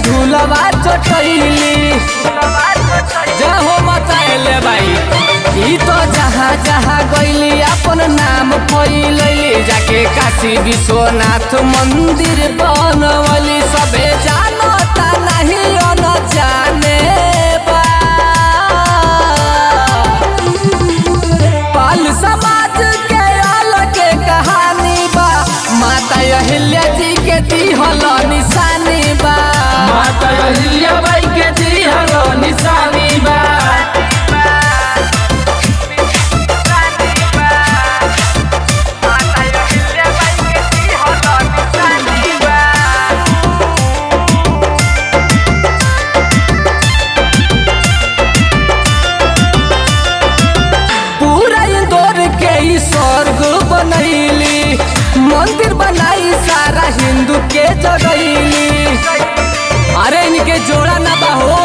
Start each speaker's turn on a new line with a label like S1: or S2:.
S1: झूलवा चटैली जहो मचाएले भाई ई तो जहाँ जहाँ गईली अपन नाम फैलैली जाके काशी विश्वनाथ मंदिर बनवली सबे जानता नहीं न जाने बा पाल समाज के अलग कहानी बा माता अहिल्या जी के दिहल निशानी बा
S2: माता अहिल्या बाई के दिहलो निशानी बा
S1: पूरा इंदौर के ई स्वर्ग बनैली मंदिर बनाई सारा हिंदू के जगैली अरे इनके जोड़ा ना बा हो